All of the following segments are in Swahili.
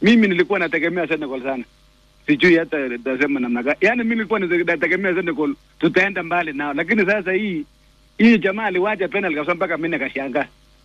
Mimi nilikuwa nategemea Senegal sana, sijui hata nitasema namna gani. Yaani mimi nilikuwa nategemea Senegal tutaenda mbali nao, lakini sasa hii hii jamaa aliwacha penalty kabisa, mpaka mimi nikashangaa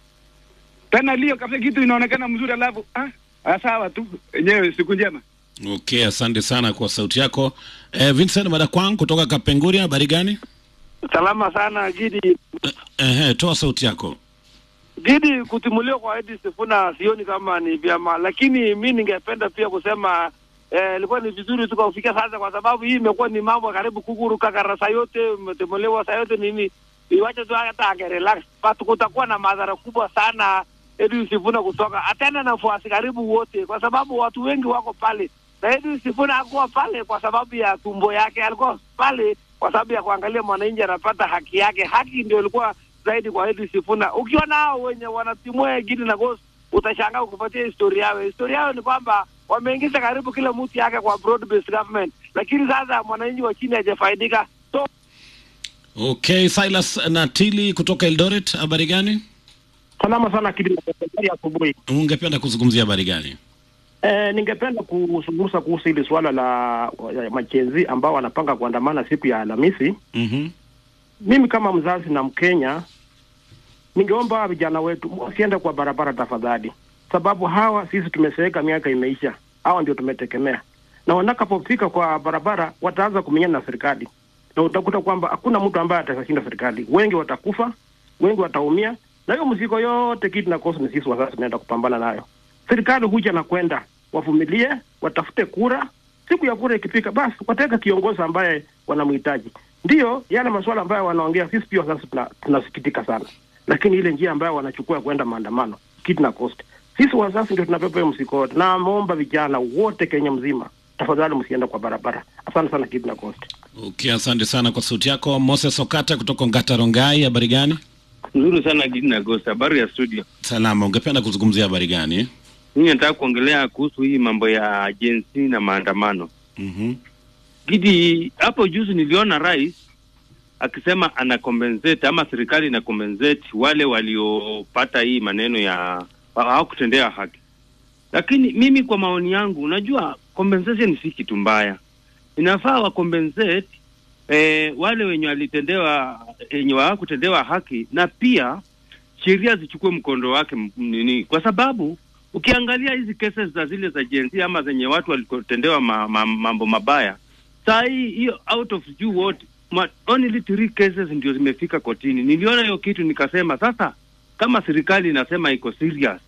penalty hiyo kabisa, kitu inaonekana mzuri, alafu ah, ah, sawa tu yenyewe. Siku njema. Okay, asante sana kwa sauti yako. Eh, Vincent Madakwang kutoka Kapenguria, habari gani? Salama sana Gidi. Eh, toa sauti yako. Gidi, kutimuliwa kwa Edi Sifuna sioni kama ni vyema, lakini mi ningependa pia kusema eh, ilikuwa ni vizuri tu kufikia sasa, kwa sababu hii imekuwa ni mambo karibu kukuru kakara saa yote umetimuliwa saa yote nini, iwache tu hata angerelax, but kutakuwa na madhara kubwa sana Edi Sifuna kutoka atenda na fuasi karibu wote, kwa sababu watu wengi wako pale na Edi Sifuna hakuwa pale kwa sababu ya tumbo yake, alikuwa pale kwa sababu ya kuangalia mwananchi anapata haki yake. Haki ndio ilikuwa zaidi kwa Edi Sifuna. Ukiona hao wenye wanatimua Gidi na Ghost utashangaa ukifuatia historia yao. Historia yao ni kwamba wameingiza karibu kila mtu yake kwa broad based government, lakini sasa mwananchi wa chini hajafaidika. So Okay, Silas Natili kutoka Eldoret, habari gani? Salama sana Kidi, habari ya asubuhi. Ungependa kuzungumzia habari gani? Eh, ningependa kuzungumza kuhusu hili suala la ya machenzi ambao wanapanga kuandamana siku ya Alhamisi. Mhm. Mimi kama mzazi na Mkenya, ningeomba vijana wetu wasiende kwa barabara tafadhali, sababu hawa sisi tumeseeka, miaka imeisha, hawa ndio tumetegemea, na wanakapofika kwa barabara wataanza kumenyana na serikali, na utakuta kwamba hakuna mtu ambaye atashinda serikali. Wengi watakufa, wengi wataumia, na hiyo mzigo yote kitu na kosa ni sisi wazazi tunaenda kupambana nayo. Serikali huja na kwenda, wavumilie, watafute kura. Siku ya kura ikifika, basi wataweka kiongozi ambaye wanamhitaji. Ndiyo yale masuala ambayo wanaongea, sisi pia sasa tuna, tunasikitika sana, lakini ile njia ambayo wanachukua kwenda maandamano kitu na cost, sisi wazazi ndio tunapepa hiyo mzigo wote. Na ameomba vijana wote Kenya mzima, tafadhali msiende kwa barabara. Asante sana kitu na cost. Okay, asante sana kwa sauti yako. Moses Okata kutoka Ngata Rongai, habari gani? Nzuri sana Gidi na Ghost, habari ya studio. Salama, ungependa kuzungumzia habari gani? Mimi nataka kuongelea kuhusu hii mambo ya jinsi na maandamano. Mhm. Gidi, hapo juzi niliona rais akisema ana compensate ama serikali ina compensate wale waliopata hii maneno ya hawakutendea haki, lakini mimi kwa maoni yangu, unajua compensation si kitu mbaya, inafaa wa compensate eh, wale wenye walitendewa wenye hawakutendewa haki, na pia sheria zichukue mkondo wake m- nini, kwa sababu ukiangalia hizi cases za zile za jinsia ama zenye watu walitendewa ma, ma, mambo mabaya, saa hii hiyo out of juu wote ma, only three cases ndio zimefika kotini. Niliona hiyo kitu nikasema, sasa kama serikali inasema iko serious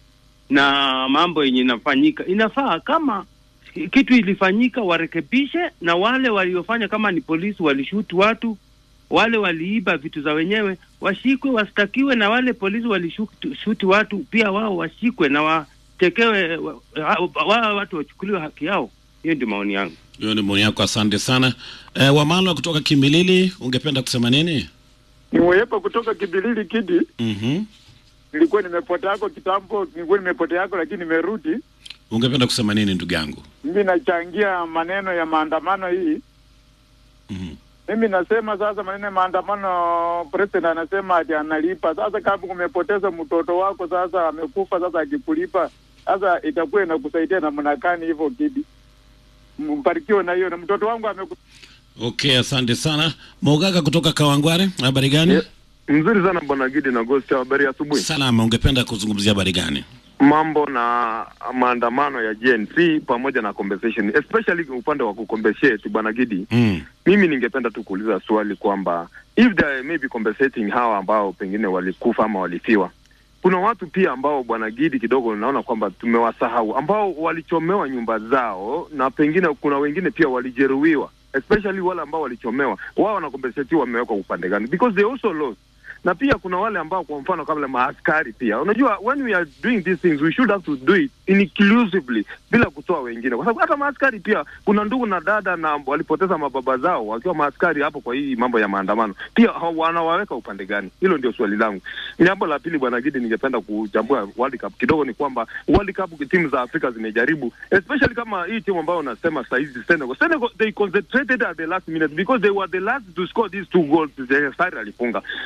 na mambo yenye inafanyika, inafaa kama kitu ilifanyika warekebishe, na wale waliofanya kama ni polisi walishuti watu, wale waliiba vitu za wenyewe washikwe, wastakiwe, na wale polisi walishuti watu pia wao washikwe na watekewe, wa, wa, wa, watu wachukuliwe haki yao. Hiyo ndio maoni yangu. Hiyo ni maoni yako, asante sana. Eh, Wamalwa kutoka Kimilili, ungependa kusema nini? Ni Mweyepa kutoka Kibilili Kidi. Mhm. Nilikuwa nimepotea yako kitambo, nilikuwa nimepotea yako, lakini nimerudi. Ungependa kusema nini ndugu yangu? Mimi nachangia maneno ya maandamano hii. Mhm. Mimi nasema sasa, maneno ya maandamano, president anasema ati analipa. Sasa kama umepoteza mtoto wako, sasa amekufa, sasa akikulipa, sasa itakuwa inakusaidia namna gani hivyo Kidi? Mbarikiwe na hiyo, na mtoto wangu ameku Okay, asante sana. Mogaka kutoka Kawangware, habari gani? Mzuri sana bwana Gidi na Ghost, habari ya asubuhi. Salama, ungependa kuzungumzia habari gani? Mambo na maandamano ya GNC pamoja na compensation, especially upande wa kucompensate bwana Gidi. Mm. Mimi ningependa tu kuuliza swali kwamba if they may be compensating hawa ambao pengine walikufa ama walifiwa, kuna watu pia ambao bwana Gidi kidogo naona kwamba tumewasahau, ambao walichomewa nyumba zao na pengine kuna wengine pia walijeruhiwa, especially wale ambao walichomewa, wao wanakompensatiwa wamewekwa upande gani? Because they also lost na pia kuna wale ambao kwa mfano kama maaskari pia, unajua when we are doing these things we should have to do it inclusively, bila kutoa wengine, kwa sababu hata maaskari pia kuna ndugu na dada na walipoteza mababa zao wakiwa maaskari hapo. Kwa hii mambo ya maandamano pia ha- wanawaweka upande gani? Hilo ndio swali langu. Jambo la pili, bwana Gidi, ningependa kuchambua World Cup kidogo, ni kwamba World Cup timu za Afrika zimejaribu, especially kama hii timu ambayo unasema saa hizi Senegal. Senegal they concentrated at the last minute because they were the last to score these two goals. Sari alifunga Haaland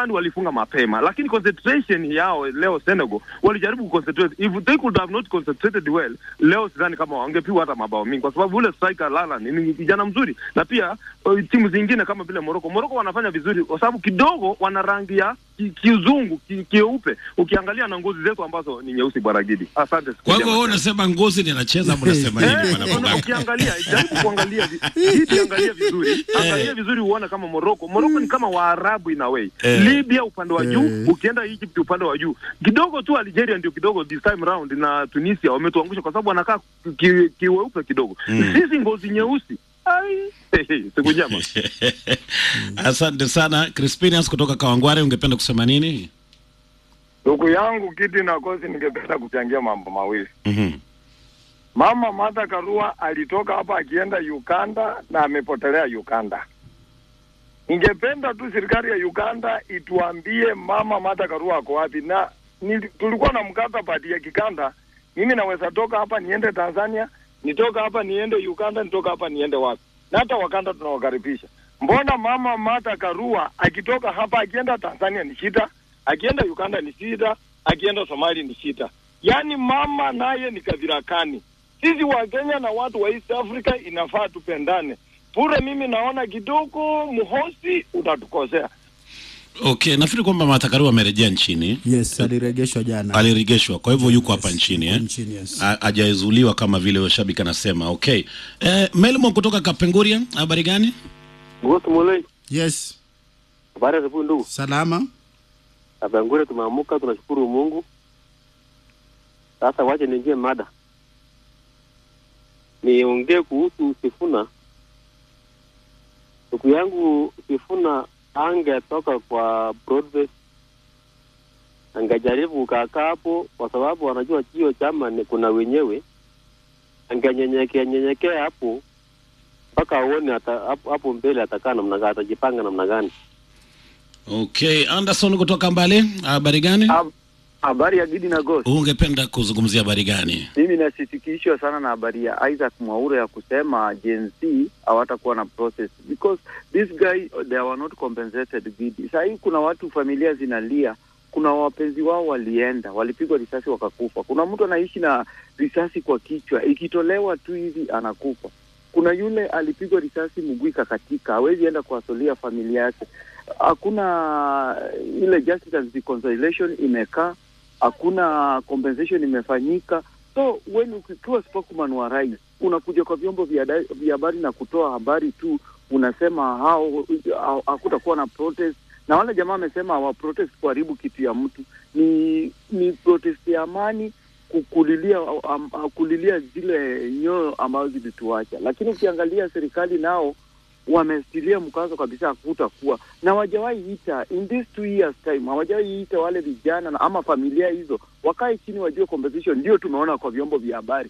England walifunga mapema, lakini concentration yao leo Senegal walijaribu kuconcentrate. If they could have not concentrated well, leo sidhani kama wangepigwa hata mabao mingi, kwa sababu ule striker Lala ni ni kijana mzuri, na pia uh, timu zingine kama vile Morocco, Morocco wanafanya vizuri kwa sababu kidogo wana rangi ya ki- kiuzungu ki, kieupe, ukiangalia na ngozi zetu ambazo ni nyeusi. Bwana Gidi, asante. Kwa hivyo wewe unasema ngozi ni anacheza ama unasema nini Eh, bwana una- Bugaka? ukiangalia jaribu kuangalia vi- Gidi, angalia vizuri angalia vizuri uone kama Morocco Morocco ni kama Waarabu in a way Eh. Libya upande wa juu Eh. ukienda Egypt upande wa juu kidogo tu Algeria ndio kidogo this time round na Tunisia wametuangusha kwa sababu wanakaa ki- kiweupe kidogo Mm. sisi ngozi nyeusi ai siku njema Asante sana Crispinius kutoka Kawangware, ungependa kusema nini? Ndugu yangu Kiti na Kosi, ningependa kuchangia mambo mawili. Mhm. Mama Martha Karua alitoka hapa akienda Uganda na amepotelea Uganda. Ningependa tu serikali ya Uganda ituambie mama Martha Karua ako wapi, na ni, tulikuwa na mkataba ya kikanda. Mimi naweza toka hapa niende Tanzania, nitoka hapa niende Uganda, nitoka hapa niende wapi, na hata Wakanda tunawakaribisha. Mbona mama Martha Karua akitoka hapa akienda Tanzania ni shida, akienda Uganda ni shida, akienda Somali ni shida. Yaani mama naye ni kadhirakani. Sisi wa Kenya na watu wa East Africa inafaa tupendane. Pure mimi naona kidogo mhosi utatukosea. Okay, nafikiri kwamba Martha Karua amerejea nchini, Yes, aliregeshwa jana alirejeshwa, kwa hivyo yuko hapa nchini eh? nchini. Yes. Ha- hajaezuliwa kama vile shabiki anasema. Okay, eh, Melmo kutoka Kapenguria, habari gani? Ngosi Mulei, Yes, habari ya asubuhi ndugu. salama. Abangure tumeamuka, tunashukuru Mungu. Sasa wache niingie mada, niongee kuhusu Sifuna. Ndugu yangu Sifuna angetoka kwa Broadbase, angejaribu kukaa hapo, kwa sababu anajua hiyo chama ni kuna wenyewe, angenyenyekea nyenyekea hapo mpaka aone ata- hapo hapo mbele atakaa namna gani, atajipanga namna gani. Okay, Anderson kutoka Mbale, habari gani? Habari ya Gidi na Ghost. Ungependa kuzungumzia habari gani? Mimi nasitikishwa sana na habari ya Isaac Mwaure ya kusema Gen Z hawatakuwa na process because this guy they were not compensated Gidi. Saa hii kuna watu familia zinalia, kuna wapenzi wao walienda, walipigwa risasi wakakufa. Kuna mtu anaishi na risasi kwa kichwa, ikitolewa tu hivi anakufa. Kuna yule alipigwa risasi mguu ikakatika, hawezi enda kuwasolia familia yake. Hakuna ile justice and reconciliation imekaa hakuna compensation imefanyika. So when ukiwa spokesman wa rais unakuja kwa vyombo vya da- vya habari na kutoa habari tu, unasema hao hao- hakutakuwa na protest, na wale jamaa wamesema hawa protest kuharibu kitu ya mtu, ni ni protest ya amani kukulilia um, kulilia zile nyoyo ambazo zilituacha, lakini ukiangalia serikali nao wamestilia mkazo kabisa hakutakuwa na hawajawahi ita in this two years time hawajawahi ita wale vijana na ama familia hizo wakae chini wajue competition ndio tumeona kwa vyombo vya habari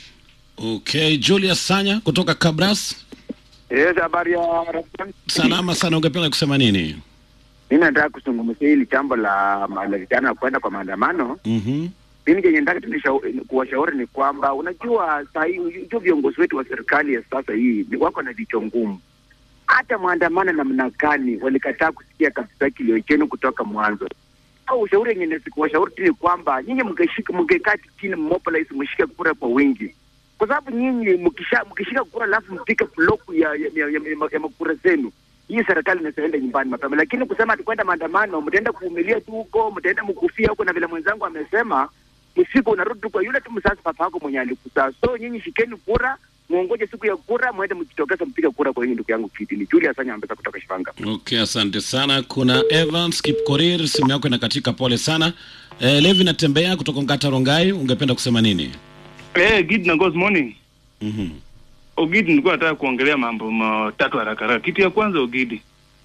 Okay, Julius Sanya kutoka Kabras, Yes, habari ya Ramadhani. salama sana, ungependa kusema nini? Mimi nataka kuzungumzia hili jambo la ma- la vijana kwenda kwa maandamano. Mhm. Mimi kenye nataka tu nishau- kuwashauri ni kwamba unajua saa hii unajua viongozi wetu wa serikali ya sasa hii ni wako na vichwa ngumu. Hata maandamano namna gani walikataa kusikia kabisa kilio chenu kutoka mwanzo. Au ushauri yenye nasi- kuwashauri tu ni kwamba nyinyi mngeshika mngekaa chini mmobilize mshike kura kwa wingi. Kwa sababu nyinyi mkisha mkishika kura alafu mpike bloku ya ya, ya, ya, ya, ya makura zenu hii serikali inaenda nyumbani mapema, lakini kusema tukwenda maandamano, mtaenda kuvumilia tu huko, mtaenda mkufia huko, na vile mwenzangu amesema, msiku unarudi tu kwa yule tu msasi papa yako mwenye alikuzaa. So nyinyi shikeni kura, muongoje siku ya kura, mwende mjitokeze mpige kura kwa yinyi. Ndugu yangu Kiti ni Julius Anya Ambesa kutoka Shivanga. Okay, asante sana. Kuna Evans Kipkorir, simu yako inakatika, pole sana. Eh, Levi natembea kutoka Ngata Rongai, ungependa kusema nini? Eh, Gid na Ghost morning. Mhm. Ogidi, nilikuwa nataka kuongelea mambo matatu haraka haraka. Kitu ya kwanza Ogidi,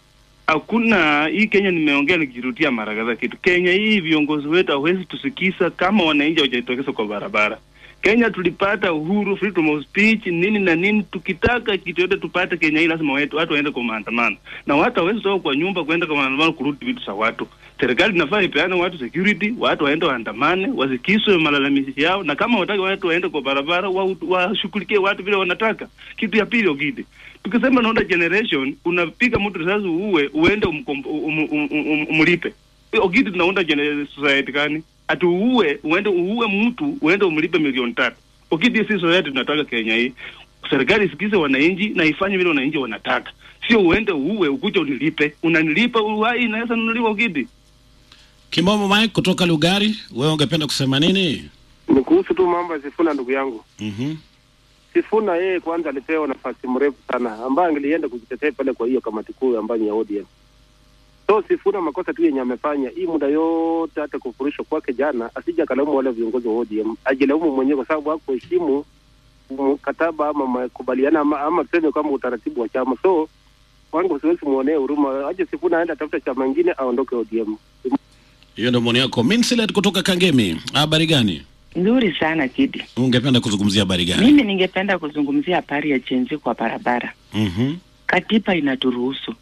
hakuna hii Kenya, nimeongea nikirudia mara kadhaa, kitu Kenya hii viongozi wetu hawezi tusikisa kama wananchi hawajitokeza kwa barabara. Kenya tulipata uhuru, freedom of speech, nini na nini. Tukitaka kitu yote tupate Kenya hii, lazima wetu watu waende kwa maandamano, na watu hawezi toka kwa nyumba kwenda kwa maandamano kurudi vitu za watu. serikali inafaa ipeane watu security, watu waende waandamane, wasikiswe malalamishi yao, na kama wataki watu waende kwa barabara wa- washughulikie watu vile wanataka. Kitu ya pili Ogidi, tukisema naona generation, unapiga mtu risasi uue, uende umkom- um, um, um, um, umlipe. Ogidi, tunaunda gene- society gani? Ati uue uende uue mtu uende umlipe milioni tatu. Ogidi, si society tunataka Kenya hii. Serikali isikize wananchi na ifanye vile wananchi wanataka, sio uende uue ukuja unilipe. Unanilipa uhai inaweza nunuliwa Ogidi. Kimbomo Mike kutoka Lugari, wewe ungependa kusema nini? Ni kuhusu tu mambo ya Sifuna, ndugu yangu. Mhm. Sifuna yeye kwanza alipewa nafasi mrefu sana ambayo angelienda kujitetea pale kwa hiyo kamati kuu ambayo ni ya ODM. So Sifuna makosa tu yenye amefanya hii muda yote, hata kufurishwa kwake jana, asija akalaumu wale viongozi wa ODM, ajilaumu mwenyewe kwa sababu hakuheshimu mkataba ama makubaliano ama, ama tuseme kama utaratibu wa chama. So wangu siwezi muonee huruma, aje Sifuna aende atafuta chama ingine aondoke ODM. Hiyo ndio maoni yako. Minsilet kutoka Kangemi, habari gani? Nzuri sana Kidi. Ungependa kuzungumzia habari gani? Mimi ningependa kuzungumzia habari ya chenzi kwa barabara. Mhm. Katiba inaturuhusu,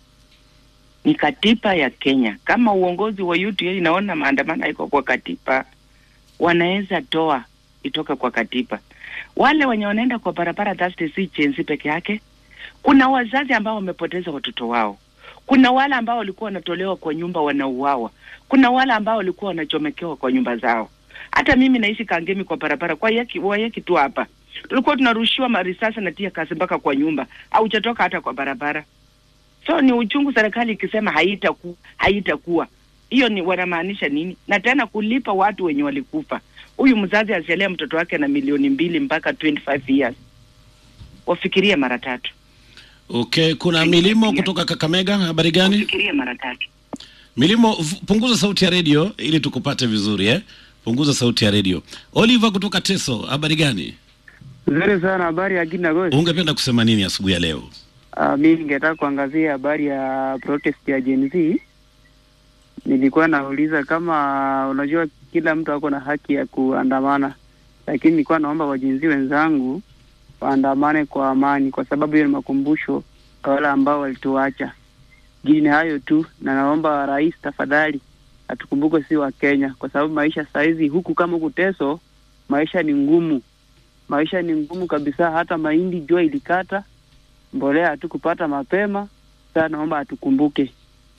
ni katiba ya Kenya. Kama uongozi wa UDA inaona maandamano iko kwa katiba, wanaweza toa itoke kwa katiba. Wale wenye wanaenda kwa barabara, that's si chenzi peke yake. Kuna wazazi ambao wamepoteza watoto wao, kuna wale ambao walikuwa wanatolewa kwa nyumba wanauawa, kuna wale ambao walikuwa wanachomekewa kwa nyumba zao. Hata mimi naishi Kangemi kwa barabara kwa yaki, wayaki tu hapa tulikuwa tunarushiwa marisasi na tia kasi mpaka kwa nyumba, haujatoka hata kwa barabara. So ni uchungu, serikali ikisema haitaku haitakuwa hiyo, ni wanamaanisha nini? Na tena kulipa watu wenye walikufa. Huyu mzazi asialia mtoto wake na milioni mbili mpaka 25 years, wafikirie mara tatu. Okay, kuna Milimo kutoka Kakamega, habari gani? Fikirie mara tatu. Milimo, v- punguza sauti ya redio ili tukupate vizuri eh? Punguza sauti ya redio. Oliver kutoka Teso, habari gani? Nzuri sana, habari ya Gina Gosi. Ungependa kusema nini asubuhi ya leo? Uh, mi ningetaka kuangazia habari ya protest ya Gen Z. Nilikuwa nauliza kama unajua, kila mtu ako na haki ya kuandamana, lakini nilikuwa naomba wajenzi wenzangu waandamane kwa amani, kwa sababu hiyo ni makumbusho kwa wale ambao walituacha. Jini hayo tu, na naomba rais tafadhali atukumbuke si wa Kenya, kwa sababu maisha saizi huku kama huku Teso, maisha ni ngumu, maisha ni ngumu kabisa. Hata mahindi jua ilikata, mbolea hatukupata mapema. Sasa naomba atukumbuke.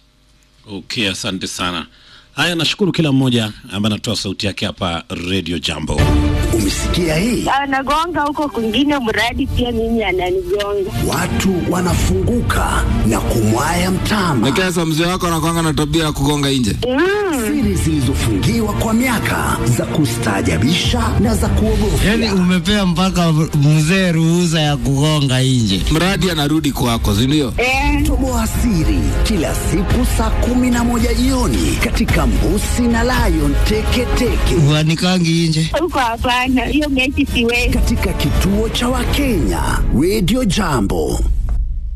Okay, asante sana. Haya, nashukuru kila mmoja ambaye anatoa sauti yake hapa Radio Jambo. Umesikia hii? anagonga huko kwingine, mradi pia mimi ananigonga. Watu wanafunguka na kumwaya mtama. Nekesa, mzee wako anakwanga na tabia ya kugonga nje. Siri zilizofungiwa kwa miaka za kustaajabisha na za kuogofya. Yaani umepea mpaka mzee ruhusa ya kugonga nje. Mradi anarudi kwako, si ndio? Toboa siri kila siku saa kumi na moja jioni katika Mbusi na Lion Teketeke Wanikangi nje. Huko hapana, hiyo mechi siwezi. katika kituo cha Wakenya Radio Jambo.